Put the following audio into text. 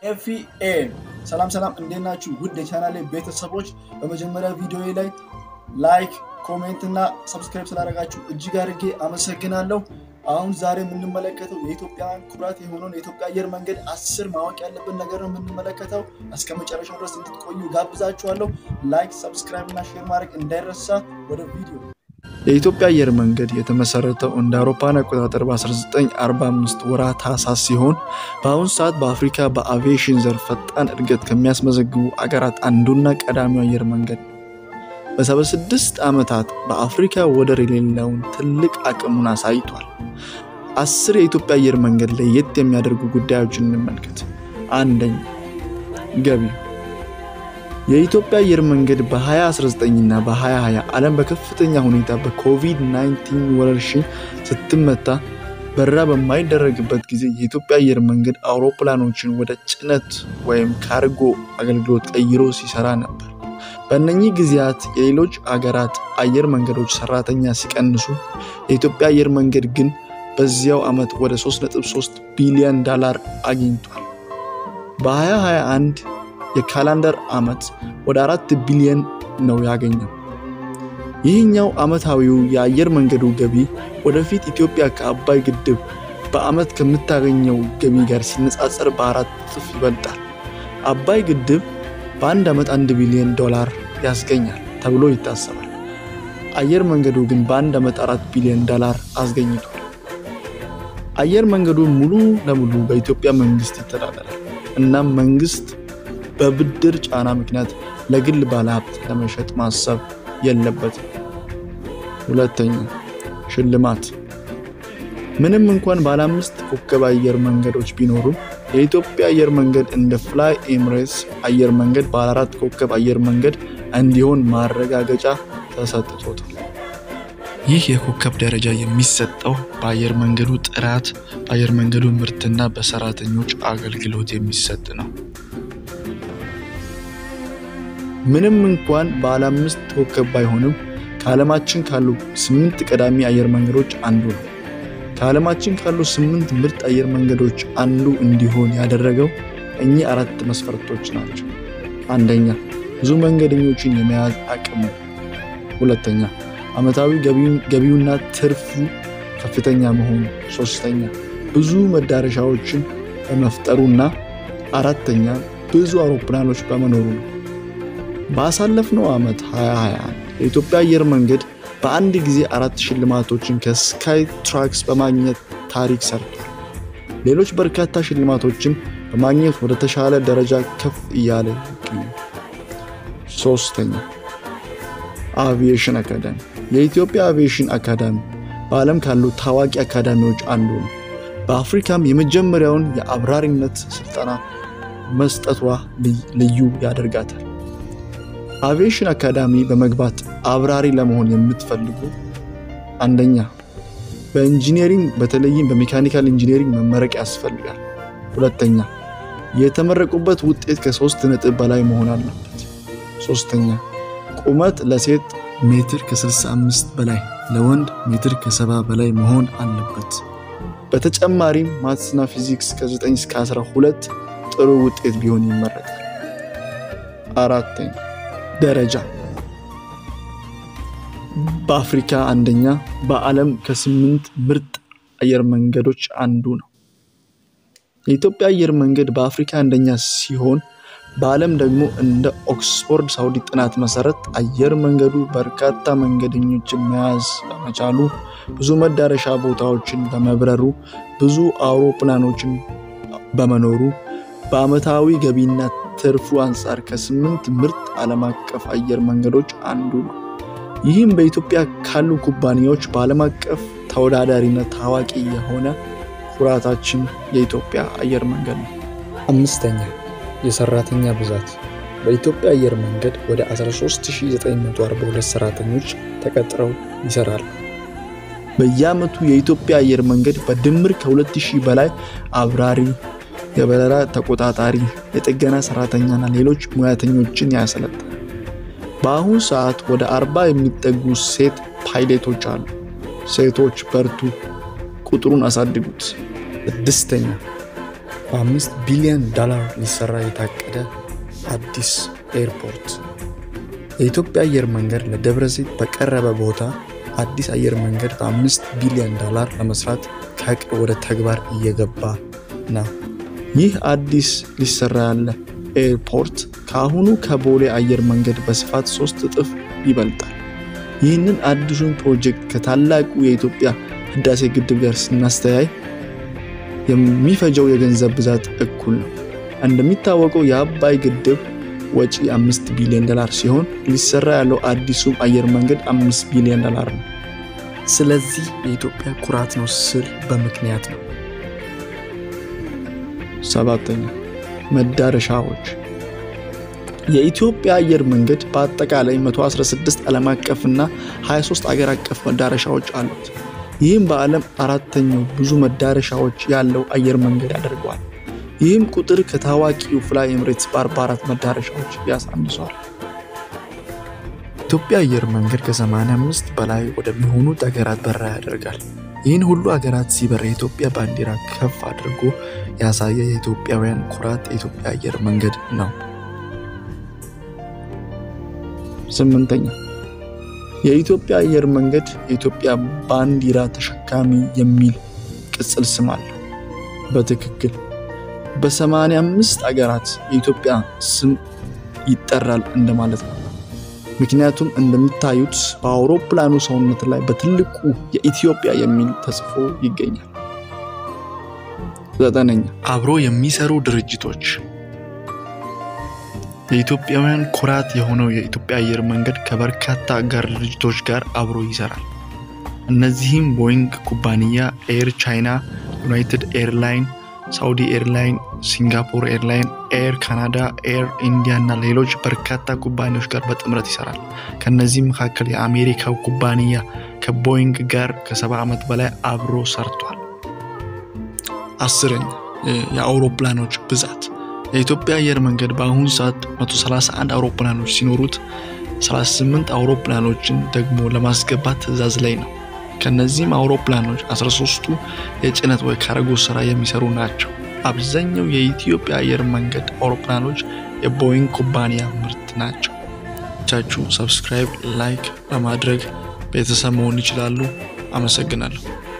ኤፍኤም ሰላም ሰላም፣ እንዴት ናችሁ? ውድ የቻናሌ ቤተሰቦች በመጀመሪያ ቪዲዮ ላይ ላይክ፣ ኮሜንት እና ሰብስክራይብ ስላደረጋችሁ እጅግ አድርጌ አመሰግናለሁ። አሁን ዛሬ የምንመለከተው የኢትዮጵያን ኩራት የሆነውን የኢትዮጵያ አየር መንገድ አስር ማወቅ ያለብን ነገር ነው የምንመለከተው። እስከ መጨረሻው ድረስ እንድትቆዩ ጋብዛችኋለሁ። ላይክ፣ ሰብስክራይብ እና ሼር ማድረግ እንዳይረሳ። ወደ ቪዲዮ የኢትዮጵያ አየር መንገድ የተመሰረተው እንደ አውሮፓን አቆጣጠር በ1945 ወርሃ ታህሳስ ሲሆን በአሁኑ ሰዓት በአፍሪካ በአቪዬሽን ዘርፍ ፈጣን እድገት ከሚያስመዘግቡ አገራት አንዱና ቀዳሚው አየር መንገድ ነው። በ76 ዓመታት በአፍሪካ ወደር የሌለውን ትልቅ አቅሙን አሳይቷል። አስር የኢትዮጵያ አየር መንገድ ለየት የሚያደርጉ ጉዳዮችን እንመልከት። አንደኛ ገቢ የኢትዮጵያ አየር መንገድ በ2019 እና በ2020 ዓለም በከፍተኛ ሁኔታ በኮቪድ-19 ወረርሽኝ ስትመታ በረራ በማይደረግበት ጊዜ የኢትዮጵያ አየር መንገድ አውሮፕላኖችን ወደ ጭነት ወይም ካርጎ አገልግሎት ቀይሮ ሲሰራ ነበር። በእነኚህ ጊዜያት የሌሎች አገራት አየር መንገዶች ሰራተኛ ሲቀንሱ፣ የኢትዮጵያ አየር መንገድ ግን በዚያው ዓመት ወደ 3.3 ቢሊዮን ዶላር አግኝቷል። በ2021 የካላንደር ዓመት ወደ አራት ቢሊዮን ነው ያገኘው። ይህኛው ዓመታዊው የአየር መንገዱ ገቢ ወደፊት ኢትዮጵያ ከአባይ ግድብ በዓመት ከምታገኘው ገቢ ጋር ሲነጻጸር በአራት እጥፍ ይበልጣል። አባይ ግድብ በአንድ ዓመት አንድ ቢሊዮን ዶላር ያስገኛል ተብሎ ይታሰባል። አየር መንገዱ ግን በአንድ ዓመት አራት ቢሊዮን ዶላር አስገኝቷል። አየር መንገዱ ሙሉ ለሙሉ በኢትዮጵያ መንግስት ይተዳደራል። እናም መንግስት በብድር ጫና ምክንያት ለግል ባለሀብት ለመሸጥ ማሰብ የለበትም። ሁለተኛ ሽልማት። ምንም እንኳን ባለ አምስት ኮከብ አየር መንገዶች ቢኖሩም የኢትዮጵያ አየር መንገድ እንደ ፍላይ ኤምሬትስ አየር መንገድ ባለ አራት ኮከብ አየር መንገድ እንዲሆን ማረጋገጫ ተሰጥቶታል። ይህ የኮከብ ደረጃ የሚሰጠው በአየር መንገዱ ጥራት፣ በአየር መንገዱ ምርትና በሰራተኞች አገልግሎት የሚሰጥ ነው። ምንም እንኳን ባለ አምስት ኮከብ ባይሆንም ከዓለማችን ካሉ ስምንት ቀዳሚ አየር መንገዶች አንዱ ነው። ከዓለማችን ካሉ ስምንት ምርጥ አየር መንገዶች አንዱ እንዲሆን ያደረገው እኚህ አራት መስፈርቶች ናቸው። አንደኛ፣ ብዙ መንገደኞችን የመያዝ አቅሙ። ሁለተኛ፣ ዓመታዊ ገቢውና ትርፉ ከፍተኛ መሆኑ። ሶስተኛ፣ ብዙ መዳረሻዎችን በመፍጠሩና አራተኛ፣ ብዙ አውሮፕላኖች በመኖሩ ነው። ባሳለፍነው ዓመት 2021 የኢትዮጵያ አየር መንገድ በአንድ ጊዜ አራት ሽልማቶችን ከስካይ ትራክስ በማግኘት ታሪክ ሰርቷል። ሌሎች በርካታ ሽልማቶችን በማግኘት ወደ ተሻለ ደረጃ ከፍ እያለ ይገኛል። ሶስተኛ አቪዬሽን አካዳሚ። የኢትዮጵያ አቪዬሽን አካዳሚ በዓለም ካሉ ታዋቂ አካዳሚዎች አንዱ ነው። በአፍሪካም የመጀመሪያውን የአብራሪነት ስልጠና መስጠቷ ልዩ ያደርጋታል። አቪዬሽን አካዳሚ በመግባት አብራሪ ለመሆን የምትፈልጉ አንደኛ በኢንጂነሪንግ በተለይም በሜካኒካል ኢንጂነሪንግ መመረቅ ያስፈልጋል። ሁለተኛ የተመረቁበት ውጤት ከሶስት ነጥብ በላይ መሆን አለበት። ሶስተኛ ቁመት ለሴት ሜትር ከ65 በላይ ለወንድ ሜትር ከ70 በላይ መሆን አለበት። በተጨማሪም ማትስና ፊዚክስ ከ9 እስከ 12 ጥሩ ውጤት ቢሆን ይመረጣል። አራተኛ ደረጃ በአፍሪካ አንደኛ፣ በዓለም ከስምንት ምርጥ አየር መንገዶች አንዱ ነው። የኢትዮጵያ አየር መንገድ በአፍሪካ አንደኛ ሲሆን በዓለም ደግሞ እንደ ኦክስፎርድ ሳውዲ ጥናት መሰረት አየር መንገዱ በርካታ መንገደኞችን መያዝ በመቻሉ፣ ብዙ መዳረሻ ቦታዎችን በመብረሩ፣ ብዙ አውሮፕላኖችን በመኖሩ በዓመታዊ ገቢና ትርፉ አንጻር ከስምንት ምርጥ ዓለም አቀፍ አየር መንገዶች አንዱ ነው። ይህም በኢትዮጵያ ካሉ ኩባንያዎች በዓለም አቀፍ ተወዳዳሪነት ታዋቂ የሆነ ኩራታችን የኢትዮጵያ አየር መንገድ ነው። አምስተኛ የሰራተኛ ብዛት በኢትዮጵያ አየር መንገድ ወደ 13942 ሰራተኞች ተቀጥረው ይሰራሉ። በየዓመቱ የኢትዮጵያ አየር መንገድ በድምር ከ2000 በላይ አብራሪ የበረራ ተቆጣጣሪ፣ የጥገና ሰራተኛና ሌሎች ሙያተኞችን ያሰለጥናል። በአሁኑ ሰዓት ወደ አርባ የሚጠጉ ሴት ፓይሌቶች አሉ። ሴቶች በርቱ፣ ቁጥሩን አሳድጉት። ስድስተኛ በአምስት ቢሊዮን ዶላር ሊሰራ የታቀደ አዲስ ኤርፖርት። የኢትዮጵያ አየር መንገድ ለደብረ ዘይት በቀረበ ቦታ አዲስ አየር መንገድ በአምስት ቢሊዮን ዶላር ለመስራት ከዕቅድ ወደ ተግባር እየገባ ነው። ይህ አዲስ ሊሰራ ያለ ኤርፖርት ከአሁኑ ከቦሌ አየር መንገድ በስፋት ሶስት እጥፍ ይበልጣል። ይህንን አዲሱን ፕሮጀክት ከታላቁ የኢትዮጵያ ህዳሴ ግድብ ጋር ስናስተያይ የሚፈጀው የገንዘብ ብዛት እኩል ነው። እንደሚታወቀው የአባይ ግድብ ወጪ አምስት ቢሊዮን ዶላር ሲሆን ሊሰራ ያለው አዲሱም አየር መንገድ አምስት ቢሊዮን ዶላር ነው። ስለዚህ የኢትዮጵያ ኩራት ነው ስል በምክንያት ነው። ሰባተኛ መዳረሻዎች የኢትዮጵያ አየር መንገድ በአጠቃላይ 116 ዓለም አቀፍ እና 23 አገር አቀፍ መዳረሻዎች አሉት። ይህም በዓለም አራተኛው ብዙ መዳረሻዎች ያለው አየር መንገድ ያደርገዋል። ይህም ቁጥር ከታዋቂው ፍላይ ኤምሬትስ በ44 መዳረሻዎች ያሳንሷል። ኢትዮጵያ አየር መንገድ ከ85 በላይ ወደሚሆኑት ሀገራት በረራ ያደርጋል። ይህን ሁሉ ሀገራት ሲበር የኢትዮጵያ ባንዲራ ከፍ አድርጎ ያሳየ የኢትዮጵያውያን ኩራት የኢትዮጵያ አየር መንገድ ነው። ስምንተኛ የኢትዮጵያ አየር መንገድ የኢትዮጵያ ባንዲራ ተሸካሚ የሚል ቅጽል ስም አለው። በትክክል በ85 አገራት የኢትዮጵያ ስም ይጠራል እንደማለት ነው። ምክንያቱም እንደምታዩት በአውሮፕላኑ ሰውነት ላይ በትልቁ የኢትዮጵያ የሚል ተጽፎ ይገኛል። ዘጠነኛ አብሮ የሚሰሩ ድርጅቶች የኢትዮጵያውያን ኩራት የሆነው የኢትዮጵያ አየር መንገድ ከበርካታ አጋር ድርጅቶች ጋር አብሮ ይሰራል። እነዚህም ቦይንግ ኩባንያ፣ ኤር ቻይና፣ ዩናይትድ ኤርላይን፣ ሳውዲ ኤርላይን፣ ሲንጋፖር ኤርላይን፣ ኤር ካናዳ፣ ኤር ኢንዲያ እና ሌሎች በርካታ ኩባንያዎች ጋር በጥምረት ይሰራል። ከነዚህም መካከል የአሜሪካው ኩባንያ ከቦይንግ ጋር ከሰባ ዓመት በላይ አብሮ ሰርቷል። አስረኛ የአውሮፕላኖች ብዛት የኢትዮጵያ አየር መንገድ በአሁኑ ሰዓት 131 አውሮፕላኖች ሲኖሩት 38 አውሮፕላኖችን ደግሞ ለማስገባት ትዕዛዝ ላይ ነው። ከነዚህም አውሮፕላኖች 13ቱ የጭነት ወይ ካርጎ ስራ የሚሰሩ ናቸው። አብዛኛው የኢትዮጵያ አየር መንገድ አውሮፕላኖች የቦይንግ ኩባንያ ምርት ናቸው። ቻችሁ ሰብስክራይብ፣ ላይክ በማድረግ ቤተሰብ መሆን ይችላሉ። አመሰግናለሁ።